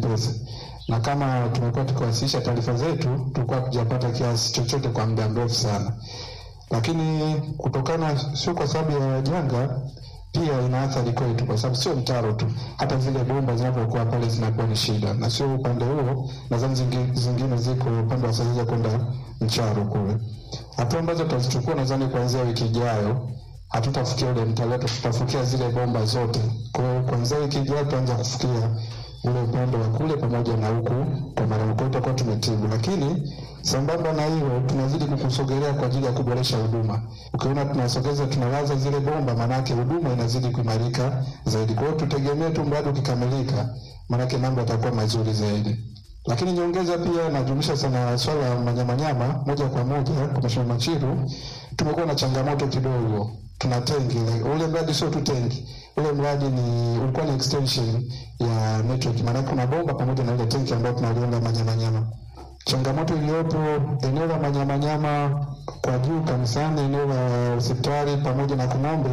nyepesi, na kama tumekuwa tukiwasilisha taarifa zetu, tulikuwa tujapata kiasi chochote kwa muda mrefu sana, lakini kutokana, sio kwa sababu ya janga pia ina athari kwetu, kwa sababu sio mtaro tu, hata zile bomba zinapokuwa pale zinakuwa ni shida, na sio upande huo, nadhani zingi- zingine ziko upande wa Sazija kwenda Mcharo kule. Hatua ambazo tutazichukua nadhani kuanzia wiki ijayo, hatutafukia ule mtaro, tutafukia zile bomba zote. Kwa hiyo kuanzia wiki ijayo tutaanza kufukia ule upande wa kule pamoja na huku kwa mara kwa tutakuwa tumetibu, lakini sambamba na hilo tunazidi kukusogelea kwa ajili ya kuboresha huduma. Ukiona tunasogeza tunalaza zile bomba, maanake huduma inazidi kuimarika zaidi. Kwa hiyo tutegemee tu mradi ukikamilika, maanake mambo yatakuwa mazuri zaidi. Lakini nyongeza pia najumlisha sana swala la manyamanyama moja kwa moja kwa Mheshimiwa Machiru, tumekuwa na changamoto kidogo. Tuna tengi ule mradi sio tu tengi, ule mradi ni ulikuwa ni extension ya network, maana kuna bomba pamoja na ile tenki ambayo tunaliona manyamanyama. Changamoto iliyopo eneo la manyamanyama kwa juu kanisani, eneo la hospitali pamoja na Kung'ombe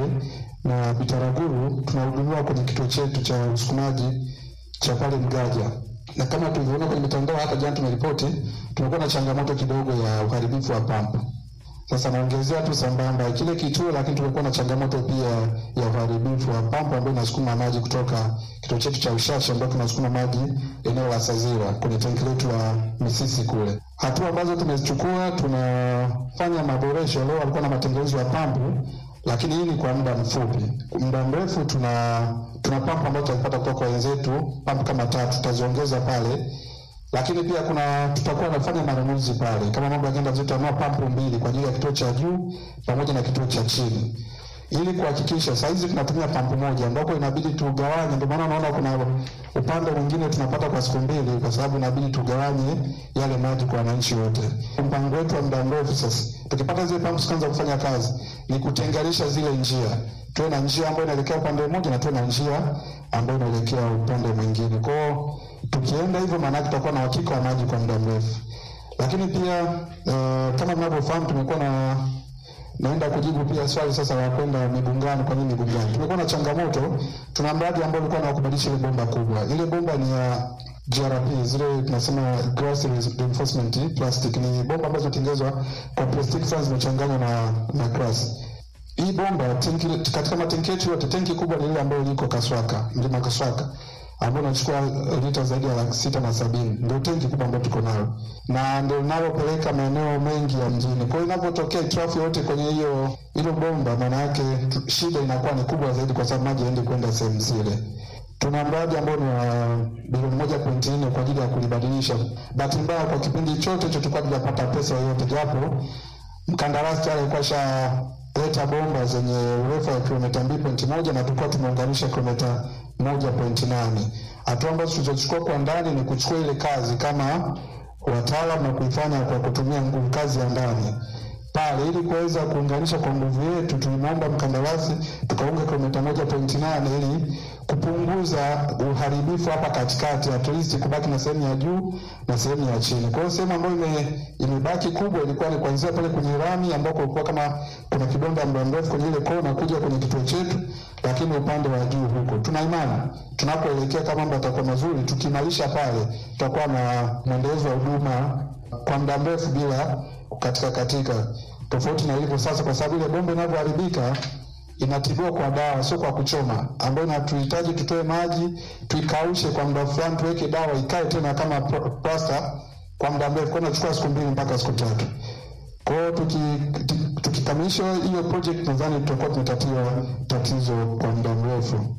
na Bitaraguru, tunahudumiwa kwenye kituo chetu cha usukumaji cha pale Mgaja, na kama tulivyoona kwenye mitandao, hata jana tumeripoti, tumekuwa na changamoto kidogo ya uharibifu wa pampu. Sasa naongezea tu sambamba kile kituo, lakini tumekuwa na changamoto pia ya uharibifu wa pampu ambayo inasukuma maji kutoka kituo chetu cha Ushashi ambayo tunasukuma maji eneo la Sazira kwenye tanki letu la Misisi kule. Hatua ambazo tumezichukua, tunafanya maboresho. Leo walikuwa na matengenezo ya pampu, lakini hii ni kwa muda mfupi. Muda mrefu tuna tuna pampu ambazo tutazipata kutoka kwa wenzetu, pampu kama tatu tutaziongeza pale lakini pia kuna tutakuwa nafanya manunuzi pale, kama mambo yakienda vizuri, tutanunua pampu mbili kwa ajili ya kituo cha juu pamoja na kituo cha chini, ili kuhakikisha saa hizi tunatumia pampu moja, ambapo inabidi tugawanye. Ndio maana unaona kuna upande mwingine tunapata kwa siku mbili, kwa sababu inabidi tugawanye yale maji kwa wananchi wote. Mpango wetu wa muda mrefu sasa, tukipata zile pampu zikaanza kufanya kazi, ni kutenganisha zile njia, tuwe na njia ambayo inaelekea upande mmoja na tuwe na njia ambayo inaelekea upande mwingine. Kwa hiyo tukienda hivyo, maana yake tutakuwa na uhakika wa maji kwa muda mrefu. Lakini pia uh, kama mnavyofahamu tumekuwa na naenda kujibu pia swali sasa la kwenda Migungani. Kwa nini Migungani? Tumekuwa na changamoto, tuna mradi ambao ulikuwa na kubadilisha ile bomba kubwa. Ile bomba ni ya GRP, zile tunasema glass reinforcement plastic, ni bomba ambazo zinatengenezwa kwa plastiki sana zimechanganywa na na glass. Hii bomba tenki, katika matenki yetu yote tenki kubwa ni ile ambayo liko Kaswaka, mlima Kaswaka ambayo inachukua lita zaidi ya laki sita na sabini ndio tenki kubwa ambayo tuko nayo na ndio linalopeleka maeneo mengi ya mjini. Kwa hiyo inapotokea hitilafu yote kwenye hiyo hilo bomba, maana yake tu- shida inakuwa ni kubwa zaidi, kwa sababu maji yaende kwenda sehemu zile. Tuna mradi ambao ni wa bilioni moja pointi nne kwa ajili ya kulibadilisha. Bahati mbaya kwa kipindi chote hicho tulikuwa tujapata pesa yoyote, japo mkandarasi tayari alikuwa shaleta bomba zenye urefu wa kilomita mbili pointi moja na tulikuwa tumeunganisha kilomita moja pointi nane. Hatua ambazo tulizochukua kwa ndani ni kuchukua ile kazi kama wataalam na kuifanya kwa kutumia nguvu kazi ya ndani pale ili kuweza kuunganisha kwa nguvu yetu, tulimwomba mkandarasi tukaunga kilomita moja pointi nane ili kupunguza uharibifu hapa katikati, at least kubaki na sehemu ya juu na sehemu ya chini. Kwa hiyo sehemu ambayo ime, imebaki kubwa ilikuwa ni kuanzia pale kwenye rami ambako kulikuwa kama kuna kidonda muda mrefu kwenye ile kona kuja kwenye kituo chetu, lakini upande wa juu huko tuna imani tunapoelekea kama mambo yatakuwa mazuri, tukiimarisha pale tutakuwa na mwendelezo wa huduma kwa muda mrefu bila kukatika katika, tofauti na ilivyo sasa, kwa sababu ile bomba inavyoharibika inatibiwa kwa dawa, sio kwa kuchoma, ambayo inatuhitaji tutoe maji tuikaushe kwa muda fulani, tuweke dawa ikae tena kama pl- plasta kwa muda mrefu, kwa inachukua siku mbili mpaka siku tatu. Kwa hiyo tuki- tu- tukikamilisha hiyo project, nadhani tutakuwa tumetatua tatizo kwa muda mrefu.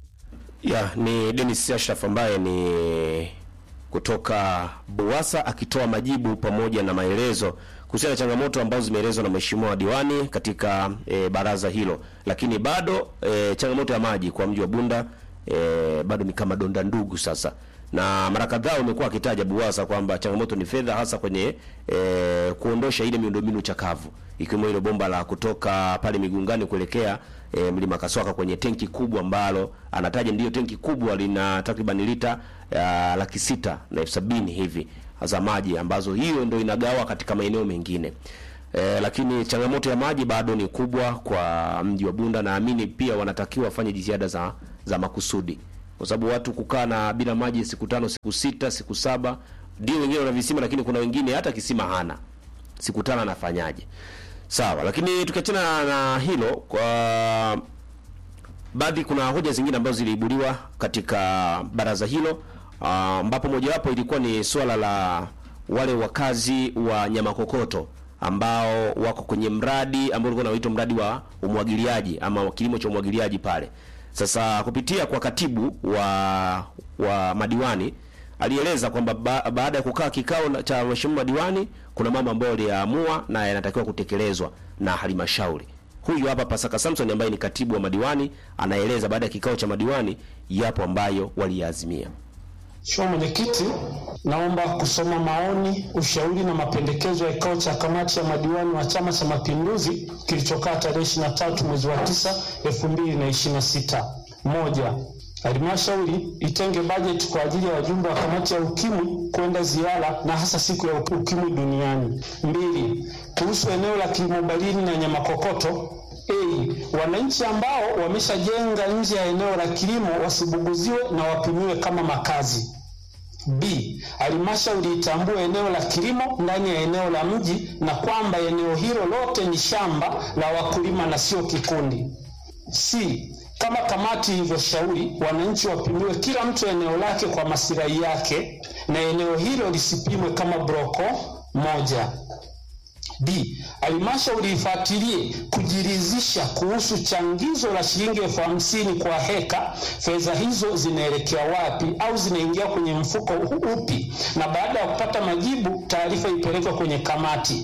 Ya, ni Dennis Ashraf ambaye ni kutoka Buwasa akitoa majibu pamoja na maelezo kuhusiana na changamoto ambazo zimeelezwa na mheshimiwa diwani katika e, baraza hilo, lakini bado e, changamoto ya maji kwa mji wa Bunda e, bado ni kama donda ndugu sasa, na mara kadhaa umekuwa akitaja Buwasa kwamba changamoto ni fedha, hasa kwenye e, kuondosha ile miundombinu chakavu ikiwemo ile bomba la kutoka pale Migungani kuelekea e, mlima Kaswaka kwenye tenki kubwa ambalo anataja ndiyo tenki kubwa lina takriban lita ya laki sita na elfu sabini hivi za maji ambazo hiyo ndio inagawa katika maeneo mengine. E, lakini changamoto ya maji bado ni kubwa kwa mji wa Bunda. Naamini pia wanatakiwa wafanye jitihada za za makusudi kwa sababu watu kukaa na bila maji siku tano, siku sita, siku saba, ndio wengine wana visima, lakini kuna wengine hata kisima hana, siku tano anafanyaje? Sawa, lakini tukiachana na hilo kwa baadhi kuna hoja zingine ambazo ziliibuliwa katika baraza hilo ambapo uh, mojawapo ilikuwa ni suala la wale wakazi wa Nyamakokoto ambao wako kwenye mradi ambao ulikuwa unaitwa mradi wa umwagiliaji ama kilimo cha umwagiliaji pale. Sasa kupitia kwa katibu wa wa madiwani alieleza kwamba ba, baada ya kukaa kikao cha mheshimiwa madiwani kuna mambo ambayo aliyaamua na yanatakiwa kutekelezwa na halmashauri. Huyu hapa Pasaka Samson ambaye ni katibu wa madiwani anaeleza baada ya kikao cha madiwani yapo ambayo waliyaazimia. Mheshimiwa Mwenyekiti, naomba kusoma maoni, ushauri na mapendekezo ya kikao cha kamati ya madiwani wa Chama cha Mapinduzi kilichokaa tarehe 23 mwezi wa 9 2026. Moja, Halmashauri itenge bajeti kwa ajili ya wajumbe wa kamati ya ukimwi kwenda ziara na hasa siku ya ukimwi duniani. Mbili, kuhusu eneo la kilimo barini na Nyamakokoto A, wananchi ambao wameshajenga nje ya eneo la kilimo wasibuguziwe na wapimiwe kama makazi. B, halmashauri itambue eneo la kilimo ndani ya eneo la mji na kwamba eneo hilo lote ni shamba la wakulima na sio kikundi. C, kama kamati ilivyoshauri, wananchi wapimiwe kila mtu eneo lake kwa masilahi yake na eneo hilo lisipimwe kama broko moja. D. Halmashauri ifuatilie kujiridhisha kuhusu changizo la shilingi elfu hamsini kwa heka. Fedha hizo zinaelekea wapi au zinaingia kwenye mfuko upi? Na baada ya kupata majibu, taarifa ipelekwe kwenye kamati.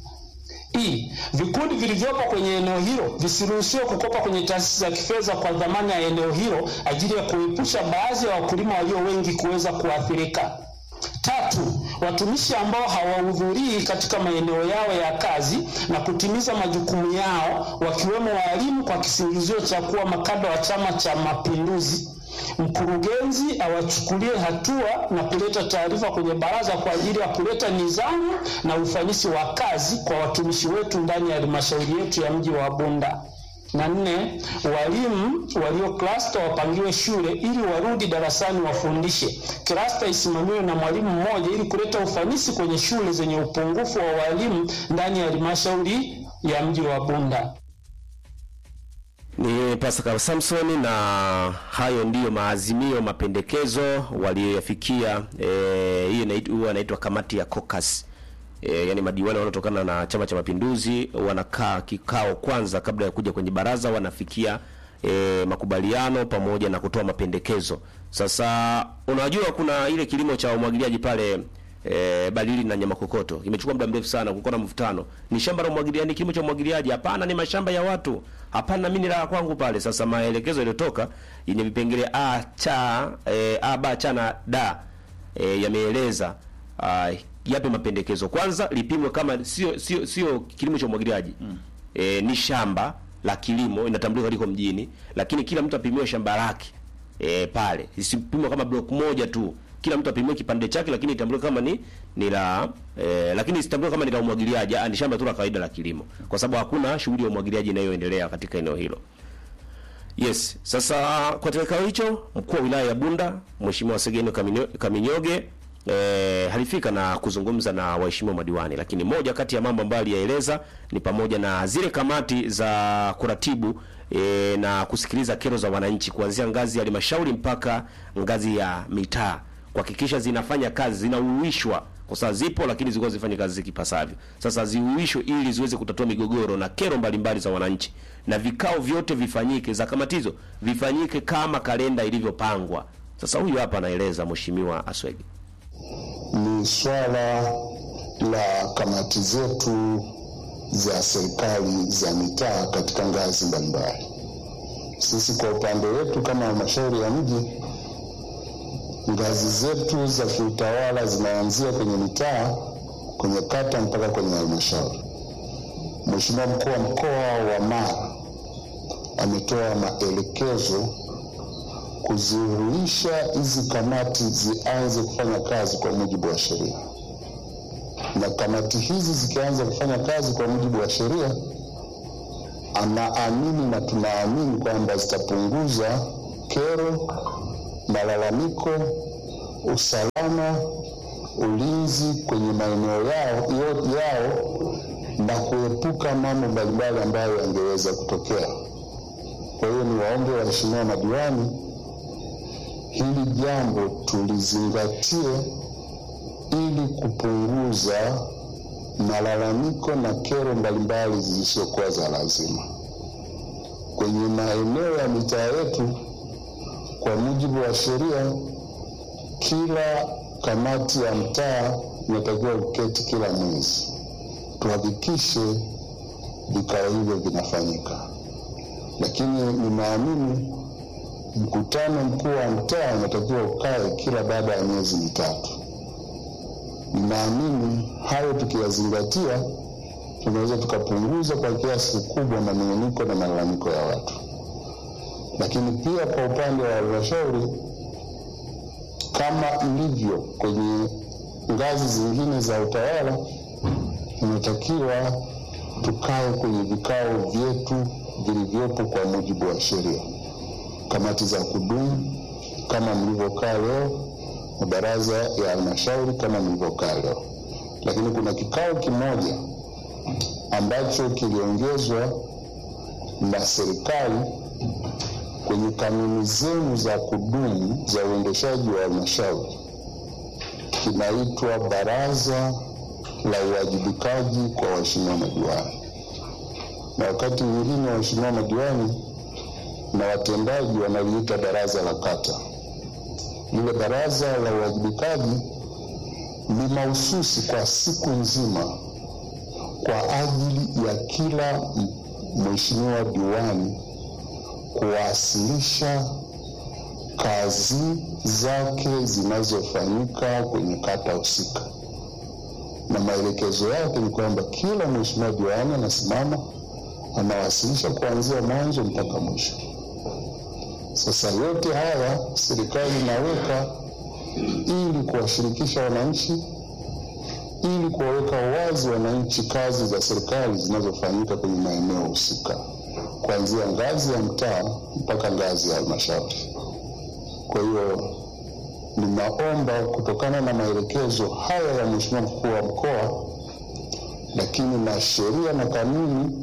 E. Vikundi vilivyopo kwenye eneo hilo visiruhusiwe kukopa kwenye taasisi za kifedha kwa dhamana ya eneo hilo ajili ya kuepusha baadhi ya wakulima walio wengi kuweza kuathirika. Tatu, watumishi ambao hawahudhurii katika maeneo yao ya kazi na kutimiza majukumu yao wakiwemo walimu kwa kisingizio cha kuwa makada wa Chama cha Mapinduzi, mkurugenzi awachukulie hatua na kuleta taarifa kwenye baraza kwa ajili ya kuleta nidhamu na ufanisi wa kazi kwa watumishi wetu ndani ya halmashauri yetu ya mji wa Bunda na nne, walimu walio klasta wapangiwe shule ili warudi darasani wafundishe. Klasta isimamiwe na mwalimu mmoja ili kuleta ufanisi kwenye shule zenye upungufu wa walimu ndani ya halmashauri ya mji wa Bunda. Ni Pascal Samson, na hayo ndiyo maazimio, mapendekezo waliyoyafikia. E, hii huwa inaitwa kamati ya caucus. E, yani madiwani wanaotokana na Chama cha Mapinduzi wanakaa kikao kwanza kabla ya kuja kwenye baraza, wanafikia e, makubaliano pamoja na kutoa mapendekezo. Sasa unajua kuna ile kilimo cha umwagiliaji pale e, Balili na Nyamakokoto imechukua muda mrefu sana, kulikuwa na mvutano, ni shamba la umwagiliaji, kilimo cha umwagiliaji? Hapana, ni mashamba ya watu. Hapana, mimi ni la kwangu pale. Sasa maelekezo yaliyotoka yenye vipengele a cha e, a ba cha na da e, yameeleza yape mapendekezo. Kwanza lipimwe kama sio sio sio kilimo cha umwagiliaji mm. E, ni shamba la kilimo inatambulika liko mjini, lakini kila mtu apimiwe shamba lake e, pale isipimwe kama block moja tu, kila mtu apimiwe kipande chake, lakini itambulike kama ni ni la e, lakini isitambulike kama ni la umwagiliaji, ni shamba tu la kawaida la kilimo, kwa sababu hakuna shughuli ya umwagiliaji inayoendelea katika eneo hilo. Yes, sasa kwa kikao hicho mkuu wa wilaya ya Bunda Mheshimiwa Segeno Kaminyoge E, halifika na kuzungumza na waheshimiwa madiwani, lakini moja kati ya mambo ambayo aliyaeleza ni pamoja na zile kamati za kuratibu e, na kusikiliza kero za wananchi kuanzia ngazi ya halmashauri mpaka ngazi ya mitaa, kuhakikisha zinafanya kazi, zinauishwa kwa sababu zipo, lakini zilikuwa zifanye kazi zikipasavyo. Sasa ziuishwe ili ziweze kutatua migogoro na kero mbalimbali za wananchi, na vikao vyote vifanyike za kamati hizo vifanyike kama kalenda ilivyopangwa. Sasa huyu hapa anaeleza Mheshimiwa Aswege ni swala la kamati zetu za serikali za mitaa katika ngazi mbalimbali. Sisi kwa upande wetu kama halmashauri ya mji, ngazi zetu za kiutawala zinaanzia kwenye mitaa, kwenye kata mpaka kwenye halmashauri. Mheshimiwa mkuu wa mkoa wa Mara ametoa maelekezo kuzihuisha hizi kamati zianze kufanya kazi kwa mujibu wa sheria, na kamati hizi zikianza kufanya kazi kwa mujibu wa sheria, anaamini na tunaamini kwamba zitapunguza kero malalamiko, usalama, ulinzi kwenye maeneo yao, yo- yao na kuepuka mambo mbalimbali ambayo yangeweza kutokea. Kwa hiyo ni waombe waheshimiwa madiwani, hili jambo tulizingatie ili kupunguza malalamiko na kero mbalimbali zisizokuwa za lazima kwenye maeneo ya mitaa yetu. Kwa mujibu wa sheria, kila kamati ya mtaa inatakiwa kuketi kila mwezi, tuhakikishe vikao hivyo vinafanyika. Lakini ninaamini mkutano mkuu wa mtaa unatakiwa ukae kila baada ya miezi mitatu. Ninaamini hayo tukiyazingatia, tunaweza tukapunguza kwa kiasi kikubwa manung'uniko na malalamiko ya watu. Lakini pia kwa upande wa halmashauri, kama ilivyo kwenye ngazi zingine za utawala, tunatakiwa tukae kwenye vikao vyetu vilivyopo kwa mujibu wa sheria, kamati za kudumu kama mlivyokaa leo, mabaraza ya halmashauri kama mlivyokaa leo. Lakini kuna kikao kimoja ambacho kiliongezwa na serikali kwenye kanuni zenu za kudumu za uendeshaji wa halmashauri, kinaitwa Baraza la Uwajibikaji kwa Waheshimiwa Madiwani, na wakati mwingine waheshimiwa madiwani na watendaji wanaliita baraza la kata. Lile baraza la uwajibikaji ni mahususi kwa siku nzima kwa ajili ya kila m- mheshimiwa diwani kuwasilisha kazi zake zinazofanyika kwenye kata husika, na maelekezo yake ni kwamba kila mheshimiwa diwani anasimama anawasilisha kuanzia mwanzo mpaka mwisho. Sasa yote haya serikali inaweka ili kuwashirikisha wananchi, ili kuwaweka wazi wananchi kazi za serikali zinazofanyika kwenye maeneo husika, kuanzia ngazi ya mtaa mpaka ngazi ya halmashauri. Kwa hiyo ninaomba kutokana na maelekezo haya ya Mheshimiwa mkuu wa mkoa, lakini na sheria na kanuni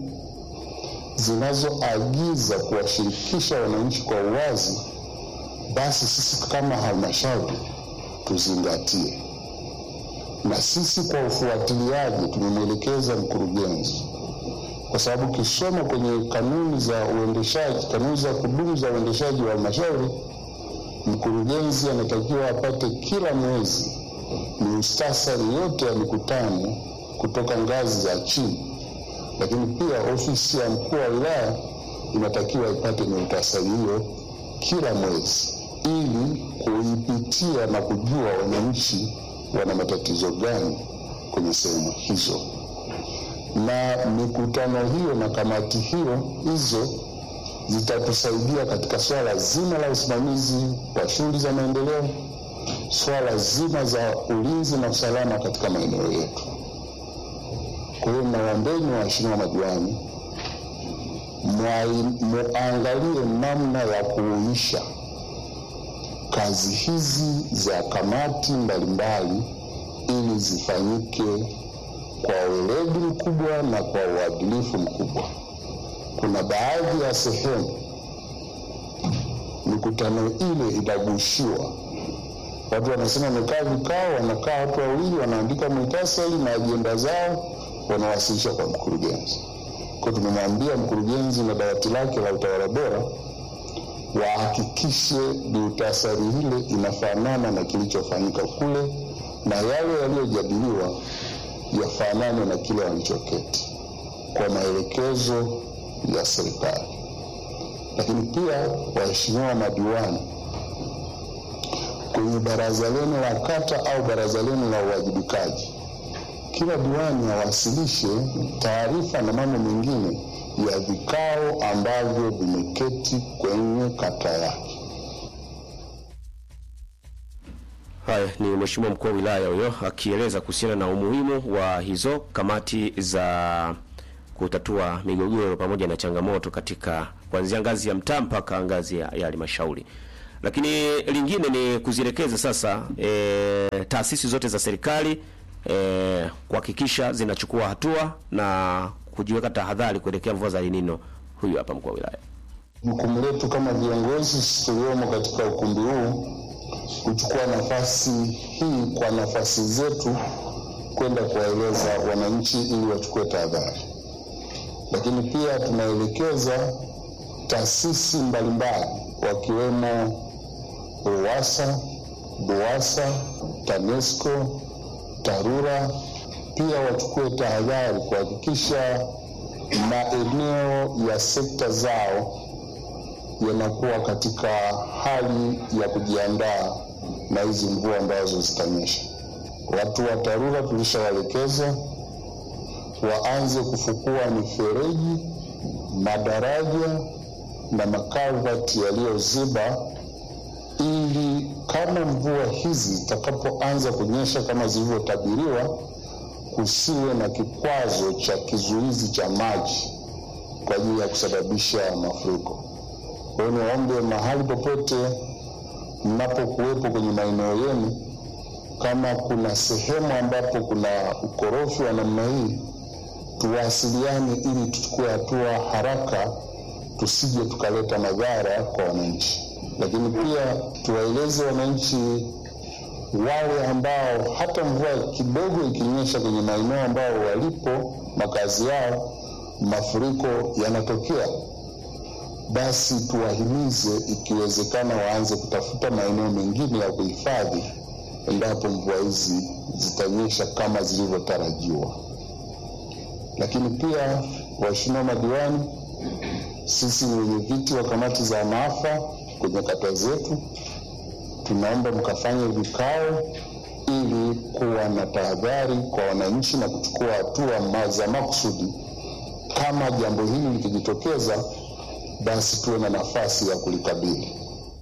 zinazoagiza kuwashirikisha wananchi kwa uwazi, basi sisi kama halmashauri tuzingatie. Na sisi kwa ufuatiliaji tumemwelekeza mkurugenzi, kwa sababu ukisoma kwenye kanuni za uendeshaji, kanuni za kudumu za uendeshaji wa halmashauri, mkurugenzi anatakiwa apate kila mwezi muhtasari yote ya mikutano kutoka ngazi za chini lakini pia ofisi ya mkuu wa wilaya inatakiwa ipate muhtasari hiyo kila mwezi ili kuipitia na kujua wananchi wana matatizo gani kwenye sehemu hizo, na mikutano hiyo na kamati hiyo hizo zitatusaidia katika swala zima la usimamizi wa shughuli za maendeleo, swala zima za ulinzi na usalama katika maeneo yetu. Kwa hiyo nawaombeni waheshimiwa madiwani, mwai- muangalie namna ya kuuisha kazi hizi za kamati mbalimbali ili zifanyike kwa weledi mkubwa na kwa uadilifu mkubwa. Kuna baadhi ya sehemu mikutano ile itagushiwa watu wanasema wamekaa vikao, wanakaa watu wawili, wanaandika muhtasari na ajenda zao, wanawasilisha kwa mkurugenzi. Kwa tumemwambia mkurugenzi na dawati lake la utawala bora wahakikishe muhtasari ile inafanana na kilichofanyika kule, na yale yaliyojadiliwa yafanane na kile walichoketi kwa maelekezo ya serikali. Lakini pia waheshimiwa madiwani, kwenye baraza lenu la kata au baraza lenu la uwajibikaji, kila diwani awasilishe taarifa na mambo mengine ya vikao ambavyo vimeketi kwenye kata yake. Haya ni Mheshimiwa mkuu wa wilaya huyo akieleza kuhusiana na umuhimu wa hizo kamati za kutatua migogoro pamoja na changamoto katika kuanzia ngazi ya mtaa mpaka ngazi ya ya halmashauri. Lakini lingine ni kuzielekeza sasa e, taasisi zote za serikali e, kuhakikisha zinachukua hatua na kujiweka tahadhari kuelekea mvua za El Nino. Huyu hapa mkuu wa wilaya. Jukumu letu kama viongozi sisi tuliomo katika ukumbi huu kuchukua nafasi hii kwa nafasi zetu kwenda kuwaeleza wananchi ili wachukue tahadhari, lakini pia tunaelekeza taasisi mbalimbali wakiwemo RUWASA, BUWASA, TANESCO, TARURA pia wachukue tahadhari kuhakikisha maeneo ya sekta zao yanakuwa katika hali ya kujiandaa na hizi mvua ambazo zitanyesha. Watu wa TARURA tulishawaelekeza waanze kufukua mifereji, madaraja na makalvati yaliyoziba, ili kama mvua hizi zitakapoanza kunyesha kama zilivyotabiriwa, kusiwe na kikwazo cha kizuizi cha maji kwa ajili ya kusababisha mafuriko. Kwa hiyo niwaombe mahali popote mnapokuwepo kwenye maeneo yenu, kama kuna sehemu ambapo kuna ukorofi wa namna hii, tuwasiliane ili tuchukue hatua haraka, tusije tukaleta madhara kwa wananchi. Lakini pia tuwaeleze wananchi wale ambao hata mvua kidogo ikinyesha kwenye maeneo ambao walipo makazi yao, mafuriko yanatokea basi tuwahimize ikiwezekana waanze kutafuta maeneo mengine ya kuhifadhi endapo mvua hizi zitanyesha kama zilivyotarajiwa. Lakini pia, waheshimiwa madiwani, sisi ni wenyeviti wa kamati za maafa kwenye kata zetu, tunaomba mkafanye vikao ili kuwa na tahadhari kwa wananchi na kuchukua hatua ma- za makusudi kama jambo hili likijitokeza basi tuwe na nafasi ya kulikabili.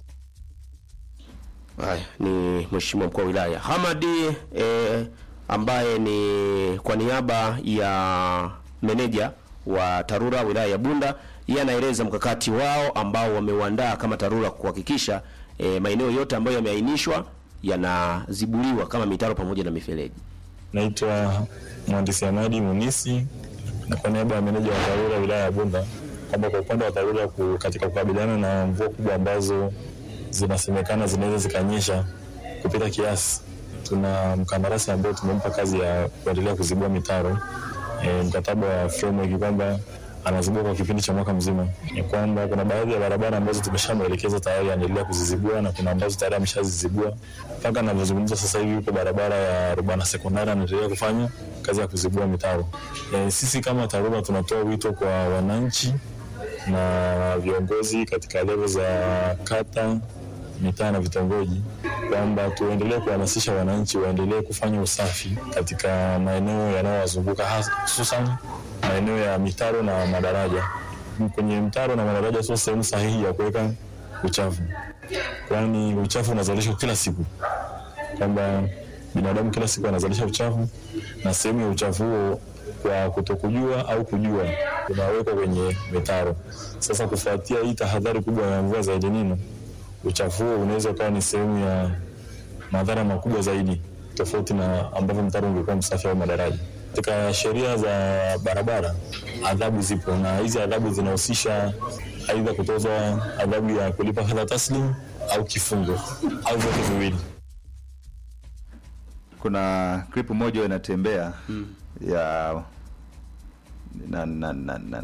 Haya ni mheshimiwa mkuu wa wilaya Hamadi eh, ambaye ni kwa niaba ya meneja wa TARURA wilaya ya Bunda. Yeye anaeleza mkakati wao ambao wameuandaa kama TARURA kuhakikisha eh, maeneo yote ambayo yameainishwa yanazibuliwa kama mitaro pamoja na mifereji. Naitwa mhandisi Hamadi Munisi na kwa niaba ya meneja wa TARURA wilaya ya Bunda kwamba kwa upande wa TARURA ku- katika kukabiliana na mvua kubwa ambazo zinasemekana zinaweza zikanyesha kupita kiasi, tuna mkandarasi ambao tumempa kazi ya kuendelea kuzibua mitaro e, mkataba wa framework kwamba anazibua kwa kipindi cha mwaka mzima. Ni kwamba kuna baadhi ya barabara ambazo tumeshamwelekeza tayari anaendelea kuzizibua na kuna ambazo tayari ameshazizibua. Mpaka anavyozungumza sasa hivi yuko barabara ya Rubana sekondari anaendelea kufanya kazi ya kuzibua mitaro. E, sisi kama TARURA tunatoa wito kwa wananchi na viongozi katika levo za kata, mitaa na vitongoji kwamba tuendelee kuhamasisha wananchi waendelee kufanya usafi katika maeneo yanayowazunguka hasa- hususan maeneo ya mitaro na madaraja. Kwenye mtaro na madaraja sio sehemu sahihi ya kuweka uchafu, kwani uchafu unazalishwa kila siku, kwamba binadamu kila siku anazalisha uchafu na sehemu ya uchafu huo kwa kutokujua au kujua unawekwa kwenye mitaro. Sasa kufuatia hii tahadhari kubwa ya mvua za El Nino, uchafu huo unaweza ukawa ni sehemu ya madhara makubwa zaidi tofauti na ambavyo mtaro ungekuwa msafi au madaraja. Katika sheria za barabara adhabu zipo, na hizi adhabu zinahusisha aidha kutozwa adhabu ya kulipa fedha taslim au kifungo au vyote viwili. kuna clip moja inatembea ya na, na, na, na,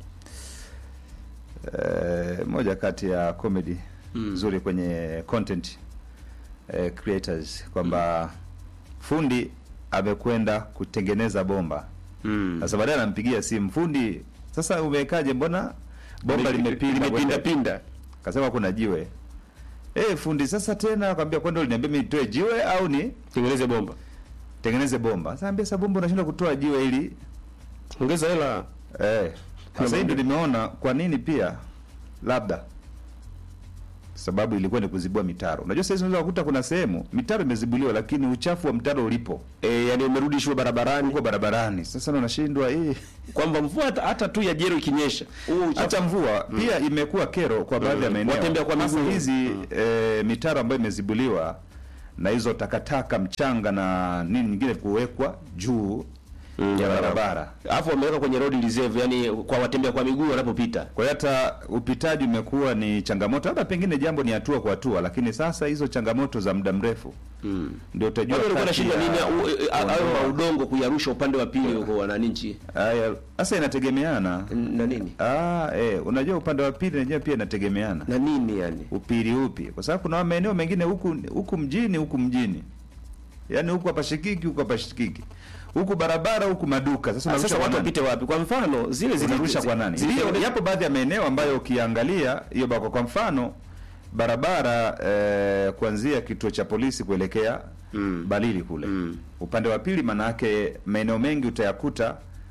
eh, moja kati ya comedy nzuri kwenye content eh, creators kwamba fundi amekwenda kutengeneza bomba Mm. sasa baadaye anampigia simu fundi sasa umewekaje mbona bomba limepinda limepinda kwenda- pinda. kasema kuna jiwe eh fundi sasa tena akamwambia kwani uliniambia mimi nitoe jiwe au ni Tengeneze bomba. tengeneze bomba. Sasa ambia sasa bomba unashindwa kutoa jiwe ili Ongeza hela. eh. Sasa hii ndio nimeona kwa nini pia labda sababu ilikuwa ni kuzibua mitaro. Unajua sasa hizi unaweza kukuta kuna sehemu mitaro imezibuliwa, lakini uchafu wa mtaro ulipo e, yani umerudishwa barabarani uko barabarani. Sasa na unashindwa hii kwamba mvua hata, hata tu ya jero ikinyesha huo uchafu hata mvua pia imekuwa kero kwa baadhi ya Mm. maeneo. Watembea kwa Sasa miguu. hizi eh, mitaro ambayo imezibuliwa na hizo takataka, mchanga na nini nyingine kuwekwa juu ya barabara. alafu wameweka kwenye road reserve, yani kwa watembea kwa miguu wanapopita. Kwa hiyo hata upitaji umekuwa ni changamoto, labda pengine jambo ni hatua kwa hatua, lakini sasa hizo changamoto za muda mrefu ndio utajua Wale walikuwa kati nashinda ya nini au- au- au kuondoa- maudongo kuyarusha upande wa pili huko wananchi Haya, sasa inategemeana na nini ah, eh, unajua upande wa pili nenyewe pia inategemeana na nini yani upili upi, kwa sababu kuna maeneo mengine huku huku mjini huku mjini, yaani huku hapashikiki huku hapashikiki, huku barabara huku maduka. Sasa sasa unarusha watu kwa nani? wapite wapi? Kwa mfano zile Unarusha kwa nani? zile Yapo baadhi ya maeneo ambayo ukiangalia hiyo bako, kwa mfano barabara eh, kuanzia kituo cha polisi kuelekea Mm. Balili kule Mm. upande wa pili, manake maeneo mengi utayakuta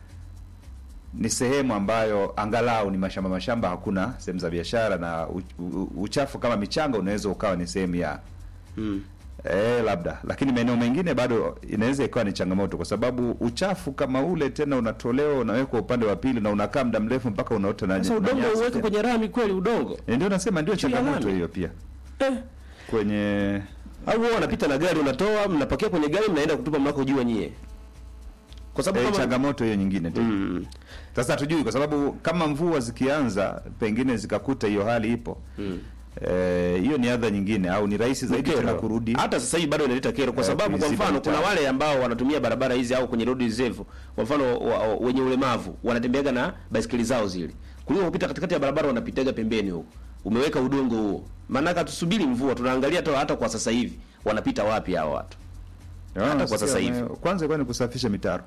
ni sehemu ambayo angalau ni mashamba mashamba, hakuna sehemu za biashara, na u, u, uchafu kama michanga unaweza ukawa ni sehemu ya Mm. Eh, labda lakini maeneo mengine bado inaweza ikawa ni changamoto, kwa sababu uchafu kama ule tena unatolewa unawekwa upande wa pili na unakaa muda mrefu mpaka unaota na Sasa na udongo nyasi uweke tena. kwenye rami kweli udongo Eh, Ndio nasema ndio Juu ya changamoto lami. hiyo pia eh. kwenye au wao wanapita na gari unatoa mnapakia kwenye gari mnaenda kutupa mnako jua nyie kwa sababu eh, kama changamoto hiyo nyingine tena. mm. Sasa hatujui kwa sababu kama mvua zikianza pengine zikakuta hiyo hali ipo Mm. eh, hiyo ni adha nyingine au ni rahisi zaidi Kero. tena kurudi hata sasa hivi bado inaleta kero kwa Eh, sababu kwa kuiziba mfano mtaa. kuna wale ambao wanatumia barabara hizi au kwenye road reserve kwa mfano wa, wa, wenye ulemavu wanatembeaga na baisikeli zao zile kuliko kupita katikati ya barabara wanapitaga pembeni huko umeweka udongo huo maanake tusubiri mvua tunaangalia hata, hata kwa sasa hivi wanapita wapi hao watu Ah, hata kwa sasa sasa hivi. Kwanza ilikuwa ni kusafisha mitaro.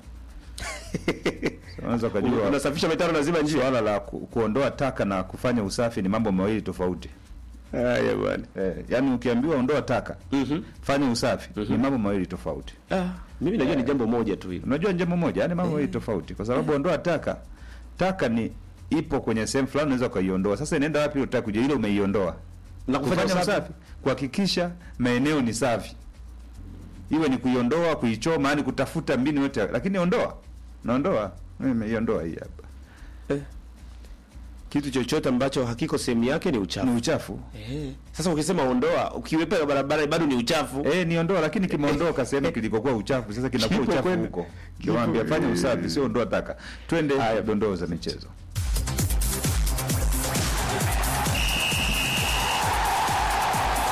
Unaweza ukajua unasafisha mitaro lazima njia swala la ku, kuondoa taka na kufanya usafi ni mambo mawili tofauti. haya bwana Eh, yaani ukiambiwa ondoa taka, mhm fanya usafi ni mambo mawili tofauti. ah mimi najua ni jambo moja tu hilo Unajua jambo moja, yaani mambo mawili tofauti kwa sababu ondoa taka, taka ni ipo kwenye sehemu fulani unaweza ukaiondoa. Sasa inaenda wapi unataka kujua ile umeiondoa? na Kufanya usafi, kuhakikisha maeneo ni safi. Iwe ni kuiondoa, kuichoma, yani kutafuta mbinu yote, lakini ondoa. Naondoa. Mimi nimeiondoa hii hapa. eh. kitu chochote ambacho hakiko sehemu yake ni uchafu Ni uchafu. Eh. Sasa ukisema ondoa, ukiwepa barabara bado ni uchafu. Eh, niondoa lakini kimeondoka sehemu kilikokuwa uchafu, sasa kinakuwa Kipo uchafu kwenda. huko. Kipo. Kiwaambia fanya usafi, sio ondoa taka. Twende dondoo za michezo.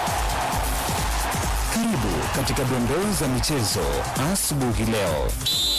Karibu katika dondoo za michezo asubuhi leo.